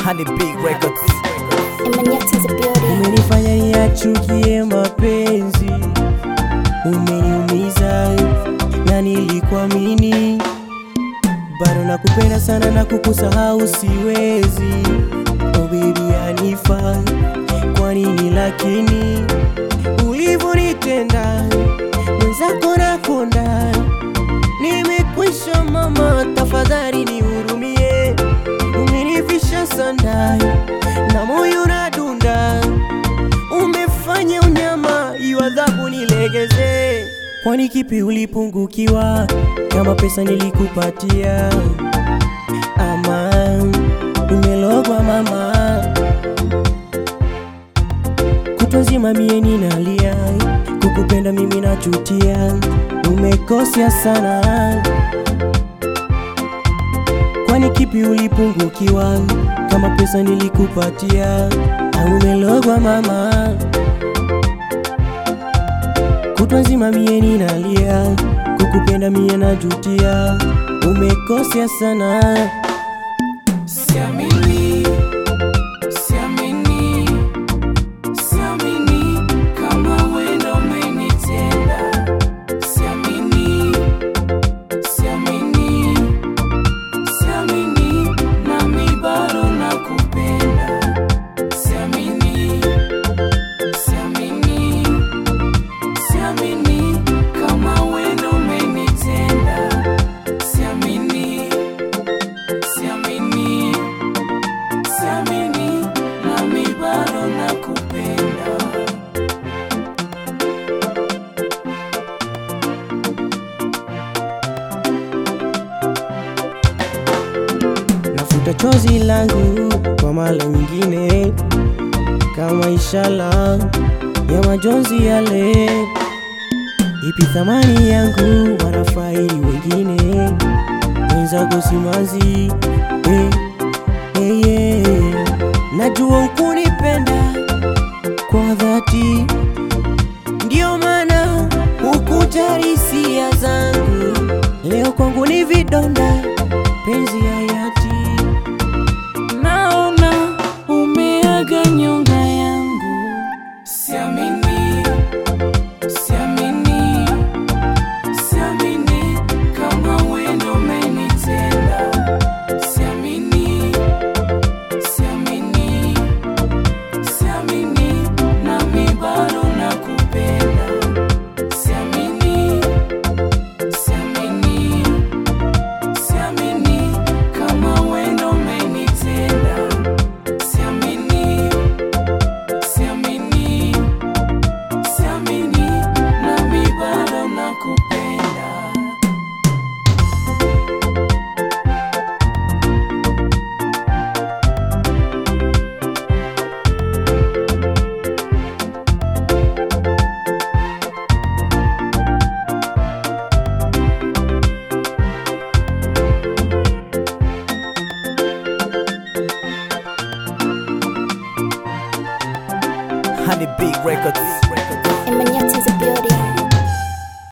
Honey Big Records. Emmanuel is a beauty. Umenifanya niyachukie mapenzi, umeniumiza na nilikuamini, bado nakupenda sana na kukusahau siwezi. Oh baby Hanifa, kwa nini lakini ulivyonitenda mwenzako nakonda, nimekwisha mama, tafadhali nihurumie, umenifisha sanda na moyo unadunda, umefanya unyama, hiyo adhabu nilegeze. Kwani kipi ulipungukiwa kama pesa nilikupatia? Ama umelogwa mama, kutwa nzima mie ninalia, kukupenda mimi nachutia, umekosea sana. Kwani kipi ulipungukiwa kama pesa nilikupatia? Au umelogwa mama, kutwa nzima mie ninalia, kukupenda mie najutia, umekosea sana. Siamini, siamini, siamini kama wewe ndo umenitenda. Siamini, siamini, siamini nami bado nakupenda. Siamini, siamini, siamini kama wewe ndo umenitenda. Siamini, siamini, siamini nami bado nakupenda. Nafuta chozi langu kwa mara nyingine, kama ishara ya majonzi yale. Ipi thamani yangu wanafaili wengine, wenzako simanzi eh, eh, eh. Najua ukunipenda kwa dhati, ndio maana hukujali hisia zangu. Leo kwangu ni vidonda, penzi hayati Naona umeaga nyonga yangu. Siamini, siamini, siamini kama wewe ndo umenitenda. Siamini, siamini, siamini nami bado nakupenda. Siamini, siamini, siamini kama wewe ndo umenitenda. Siamini, siamini, siamini nami bado nakupenda. Honey Big Records.